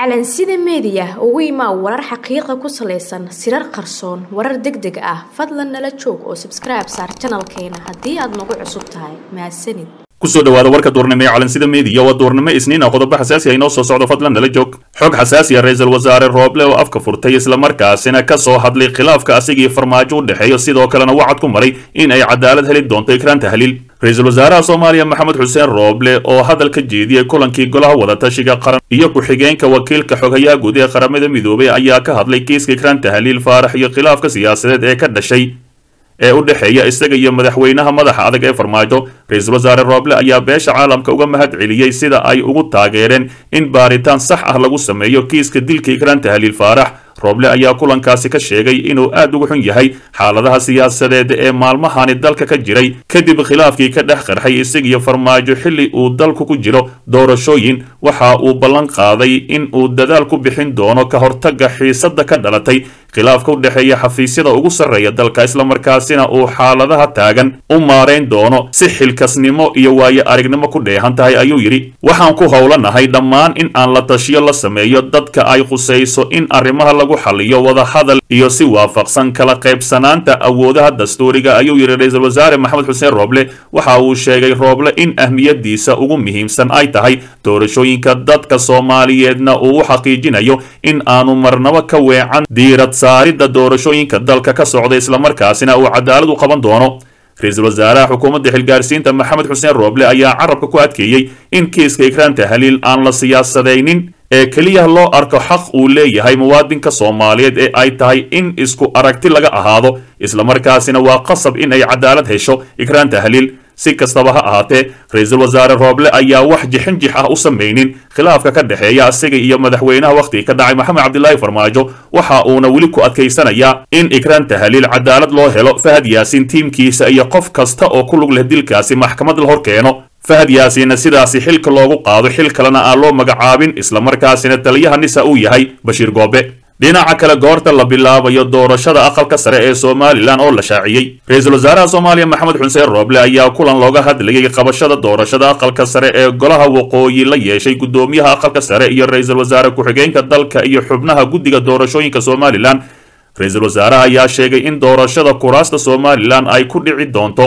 calansida meediya ugu imaa warar xaqiiqa ku salaysan sirar qarsoon warar deg deg ah fadlan nala joog oo sabskribe saar janalkeena haddii aad nagu cusub tahay mahadsanid kusoo dhawaada warka duurnimo ee calansida meediya waa duurnimo isniin ah qodobo xasaasi ah inoo soo socdo fadlan nala joog xog xasaasi ah ra-iisul wasaare rooble oo afka furtay islamarkaasina ka soo hadlay khilaafka asigii farmaajo u dhexeeyo sidoo kalena wacad ku maray in ay cadaalad heli doonto ikraan tahliil ra-iisul wasaaraha soomaaliya maxamed xuseen rooble oo hadal ka jeediyey kulankii golaha wadatashiga qaran iyo ku-xigeenka wakiilka xoghayaha guud ee qaramada midoobay ayaa ka hadlay kiiska ikraan tahliil faarax iyo khilaafka siyaasadeed ee ka dhashay ee u dhexeeya isaga iyo madaxweynaha madaxa adag ee farmaajo ra-iisul wasaare rooble ayaa beesha caalamka uga mahad celiyey sida ay ugu taageereen in baaritaan sax ah lagu sameeyo kiiska dilka ikraan tahliil faarax rooble ayaa kulankaasi ka sheegay inuu aad uga xun yahay xaaladaha siyaasadeed ee maalmahani dalka ka jiray kadib khilaafkii ka dhex qarxay isagiyo farmaajo xilli uu dalku ku jiro doorashooyin waxa uu ballan qaaday in uu dadaal ku bixin doono ka hortagga xiisadda ka dhalatay khilaafka u dhexeeya xafiisyada ugu sarreeya dalka islamarkaasina uu xaaladaha taagan u maarayn doono si xilkasnimo iyo waayo aragnimo ku dheehan tahay ayuu yidhi waxaan ku howlanahay dhammaan in aan la tashiyo la sameeyo dadka ay khusayso in arrimaha lagu xaliyo wadahadal iyo si waafaqsan kala qaybsanaanta awoodaha dastuuriga ayuu yidhi ra-iisul wasaare maxamed xuseen rooble waxa uu sheegay rooble in ahmiyadiisa ugu muhiimsan ay tahay doorashooyinka dadka soomaaliyeedna uu u xaqiijinayo in aanu marnabo ka weecan diirad saaridda doorashooyinka dalka ka socda islamarkaasina uu cadaalad u qaban doono ra-iisul wasaaraha xukuumadda xilgaarsiinta maxamed xuseen rooble ayaa carabka ku adkeeyey in kiiska ikraan tahliil aan la siyaasadaynin ee keliya loo arko xaq uu leeyahay muwaadinka soomaaliyeed ee ay tahay in isku aragti laga ahaado islamarkaasina waa qasab in ay cadaalad hesho ikraan tahliil si kastaba ha ahaatee ra-iisul wasaare rooble ayaa wax jixinjix ah u samaynin khilaafka ka dhexeeya isaga iyo madaxweynaha wakhtiga ka dhacay maxamed cabdilaahi farmaajo waxa uuna weli ku adkaysanayaa in ikraan tahliil cadaalad loo helo fahad yaasiin tiimkiisa iyo qof kasta oo ku lug leh dilkaasi maxkamad la hor keeno fahad yaasiinna sidaasi xilka loogu qaado xil kalena aan loo magacaabin islamarkaasina taliyaha nisa uu yahay bashiir goobe dhinaca kale goorta la bilaabayo doorashada aqalka sare ee somalilan oo la shaaciyey ra-iisul wasaaraha soomaaliya maxamed xuseen rooble ayaa kulan looga hadlayay qabashada doorashada aqalka sare ee golaha waqooyi la yeeshay guddoomiyaha aqalka sare iyo ra-iisul wasaare ku-xigeenka dalka iyo xubnaha guddiga doorashooyinka somalilan ra-iisul wasaaraha ayaa sheegay in doorashada kuraasta somalilan ay ku dhici doonto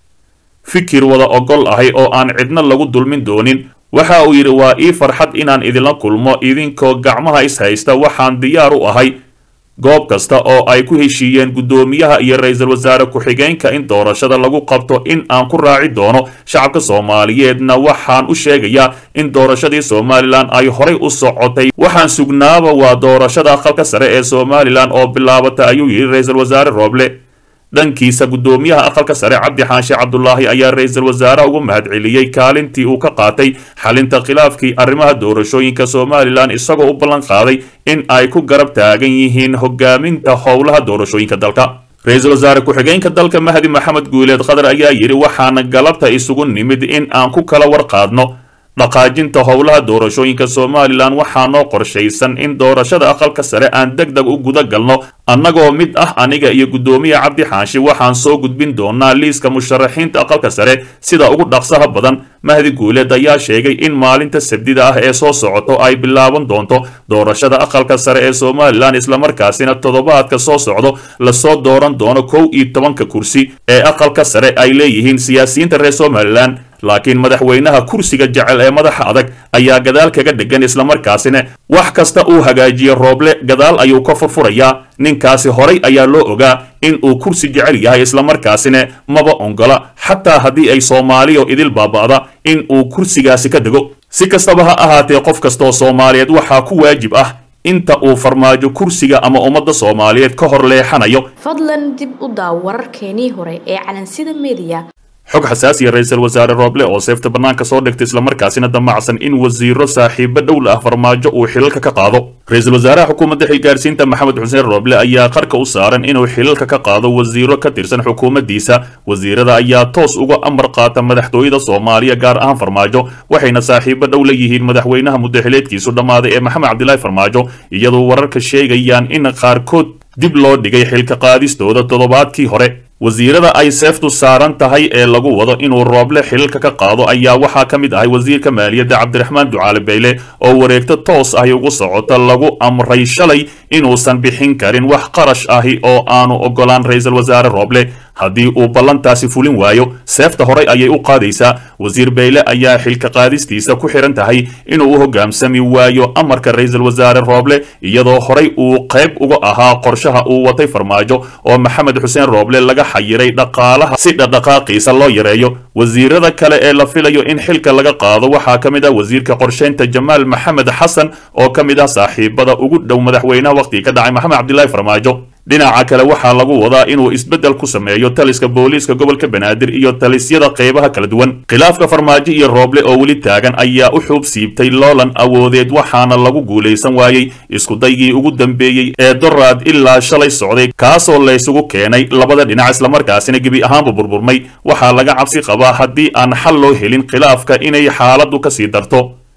fikir wada ogol ahay oo aan cidna lagu dulmin doonin waxa uu yidhi waa ii farxad inaan idinla kulmo idinkoo gacmaha is haysta waxaan diyaar u ahay goob kasta oo ay ku heshiiyeen guddoomiyaha iyo ra-iisul wasaare ku-xigeenka in doorashada lagu qabto in aan ku raaci doono shacabka soomaaliyeedna waxaan u sheegayaa in doorashadii somalilan ay horay u socotay waxaan sugnaaba waa doorashada aqalka sare ee somalilan oo bilaabata ayuu yidhi ra-iisul wasaare rooble dhankiisa guddoomiyaha aqalka sare cabdi xaanshe cabdulaahi ayaa ra-iisul wasaaraha ugu mahad celiyey kaalintii uu ka qaatay xalinta khilaafkii arrimaha doorashooyinka somalilan isagoo u ballan qaaday in ay ku garab taagan yihiin hogaaminta howlaha doorashooyinka dalka ra-iisul wasaare ku-xigeenka dalka mahdi maxamed guuleed qadar ayaa yidhi waxaana galabta isugu nimid in aan ku kala warqaadno dhaqaajinta howlaha doorashooyinka somalilan waxaa noo qorshaysan in doorashada aqalka sare aan deg deg u guda galno annagoo mid ah aniga iyo guddoomiya cabdi xaashi waxaan soo gudbin doonaa liiska musharaxiinta aqalka sare sida ugu dhaqsaha badan mahdi guuleed ayaa sheegay in maalinta sabdida ah ee soo socoto ay bilaaban doonto doorashada aqalka sare ee somalilan islamarkaasina toddobaadka soo socdo lasoo dooran doono kow iyo tobanka kursi ee aqalka sare ay leeyihiin siyaasiyiinta reer somalilan laakiin madaxweynaha kursiga jecel ee madaxa adag ayaa gadaal kaga dhegan islamarkaasina wax kasta uu hagaajiye rooble gadaal ayuu ka furfurayaa ninkaasi horay ayaa loo ogaa in uu kursi jecel yahay islamarkaasina maba ongola xataa haddii ay soomaaliyo idil baaba'da in uu kursigaasi ka dego si kastaba ha ahaatee qof kastaoo soomaaliyeed waxaa ku waajib ah inta uu farmaajo kursiga ama ummadda soomaaliyeed ka hor leexanayo fadlan dib u daaw wararkeenii hore ee calansida meediya xog xasaasiya ra-iisul wasaare rooble oo seefta bannaanka soo dhigtay islamarkaasina damacsan in wasiiro saaxiibo dhowl ah farmaajo uu xilalka ka qaado ra-iisul wasaaraha xukuumadda xilgaarsiinta maxamed xuseen rooble ayaa qarka u saaran inuu xilalka ka qaado wasiiro ka tirsan xukuumaddiisa wasiirada ayaa toos uga amar qaata madaxtooyada soomaaliya gaar ahaan farmaajo waxayna saaxiibo dhow la yihiin madaxweynaha muddaxileedkiisu dhammaaday ee maxamed cabdilaahi farmaajo iyadoo wararka sheegayaan in qaarkood dib loo dhigay xilka qaadistooda toddobaadkii hore wasiirada ay seeftu saaran tahay ee lagu wado inuu rooble xililka ka qaado ayaa waxaa ka mid ahay wasiirka maaliyadda cabdiraxmaan ducaale bayle oo wareegto toos ahi ugu socota lagu amray shalay inuusan bixin karin wax qarash ahi oo aanu ogolaan ra-iisul wasaare rooble haddii uu ballantaasi fulin waayo seefta horay ayay u qaadaysaa wasiir bayle ayaa xilka qaadistiisa ku xihan tahay inuu u hogaansami waayo amarka ra-iisul wasaare rooble iyadoo horay uu qayb uga ahaa qorshaha uu watay farmaajo oo maxamed xuseen rooble laga xayiray dhaqaalaha si dhaqdhaqaaqiisa loo yareeyo wasiirada kale ee la filayo in xilka laga qaado waxaa ka mid ah wasiirka qorsheynta jamaal maxamed xasan oo ka mid ah saaxiibada ugu dhow madaxweynaha waqhtiga ka dhacay maxamed cabdilaahi farmaajo dhinaca kale waxaa lagu wadaa inuu isbeddel ku sameeyo taliska booliiska gobolka banaadir iyo talisyada qeybaha kala duwan khilaafka farmaajo iyo rooble oo weli taagan ayaa u xuub siibtay loolan awoodeed waxaana lagu guulaysan waayey iskudaygii ugu dambeeyey ee doraad ilaa shalay socday kaasoo laysugu keenay labada dhinac islamarkaasina gebi ahaanba burburmay waxaa laga cabsi qabaa haddii aan xal loo helin khilaafka inay xaaladdu kasii darto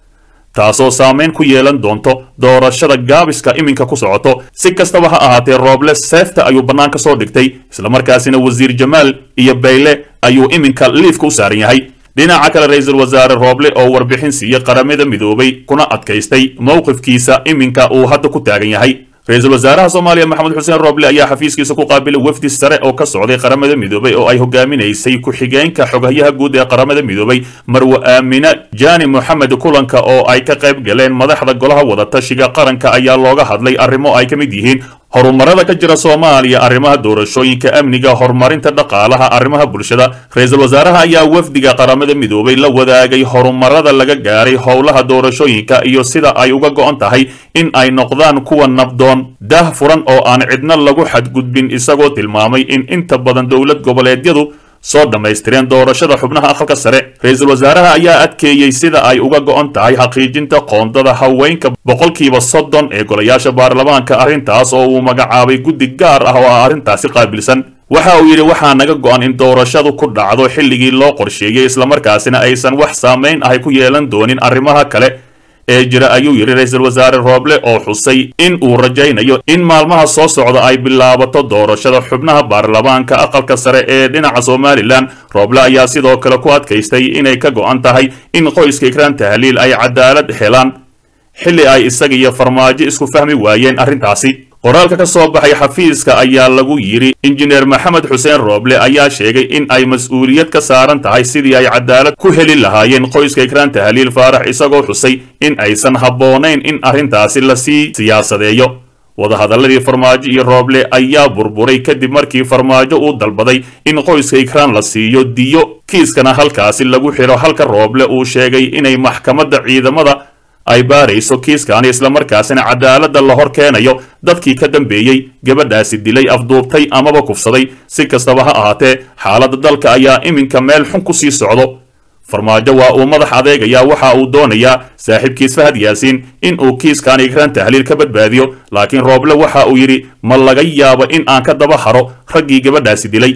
taasoo saameyn ku yeelan doonto doorashada gaabiska iminka ku socoto si kastaba ha ahaatee rooble seefta ayuu bannaan ka soo dhigtay islamarkaasina wasiir jamaal iyo bayle ayuu iminka liifka u saaran yahay dhinaca kale ra-iisul wasaare rooble oo warbixin siiyey qaramada midoobay kuna adkaystay mowqifkiisa iminka uu hadda ku taagan yahay ra-iisul wasaaraha soomaaliya maxamed xuseen rooble ayaa xafiiskiisa ku qaabilay wafdi sare oo ka socday qaramada midoobay oo ay hogaaminaysay ku-xigeenka xoghayaha guud ee qaramada midoobay marwe aamina jaani moxamed kulanka oo ay ka qayb galeen madaxda golaha wadatashiga qaranka ayaa looga hadlay arrimo ay ka mid yihiin horumarada ka jira soomaaliya arrimaha doorashooyinka amniga horumarinta dhaqaalaha arrimaha bulshada ra-iisul wasaaraha ayaa wafdiga qaramada midoobay la wadaagay horumarada laga gaaray howlaha doorashooyinka iyo sida ay uga go-on tahay in ay noqdaan kuwa nabdoon dah furan oo aan cidna lagu xadgudbin isagoo tilmaamay in inta badan dowlad goboleedyadu soo dhammaystireen doorashada xubnaha aqalka sare ra-iisul wasaaraha ayaa adkeeyey sida ay uga go-on tahay xaqiijinta qoondada haweenka boqolkiiba soddon ee golayaasha baarlamaanka arrintaas oo uu magacaabay guddi gaar ah oo ah arrintaasi qaabilsan waxa uu yidhi waxaa naga go-an in doorashadu ku dhacdo xilligii loo qorsheeyey islamarkaasina aysan wax saamayn ahay ku yeelan doonin arrimaha kale ee jira ayuu yidhi ra-iisul wasaare rooble oo xusay in uu rajaynayo in maalmaha soo socda ay bilaabato doorashada xubnaha baarlamaanka aqalka sare ee dhinaca somalilan rooble ayaa sidoo kale ku adkaystay inay ka go-an tahay in qoyska ikraan tahliil ay cadaalad helaan xilli ay isaga iyo farmaajo isku fahmi waayeen arrintaasi qoraalka ka soo baxay xafiiska ayaa lagu yidhi injineer maxamed xuseen rooble ayaa sheegay in ay mas-uuliyad ka saaran tahay sidii ay cadaalad ku heli lahaayeen qoyska ikraan tahliil faarax isagoo xusay in aysan habboonayn in arrintaasi lasii siyaasadeeyo wadahadalladii farmaajo iyo rooble ayaa burburay kadib markii farmaajo uu dalbaday in qoyska ikraan la siiyo diyo kiiskana halkaasi lagu xidho halka rooble uu sheegay inay maxkamadda ciidamada ay baarayso kiiskaani islamarkaasina cadaaladda la hor keenayo dadkii ka dambeeyey gabadhaasi dilay afduubtay amaba kufsaday si kastaba ha ahaatee xaaladda dalka ayaa iminka meel xun ku sii socdo farmaajo waa uu madax adeegayaa waxa uu doonayaa saaxiibkiis fahad yaasiin in uu kiiskaan ikraan tahliil ka badbaadiyo laakiin rooble waxa uu yidhi ma laga yaabo in aan ka daba haro raggii gabadhaasi dilay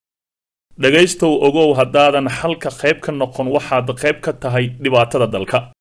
dhegaystow ogow haddaadan xalka qayb ka noqon waxaad qayb ka tahay dhibaatada dalka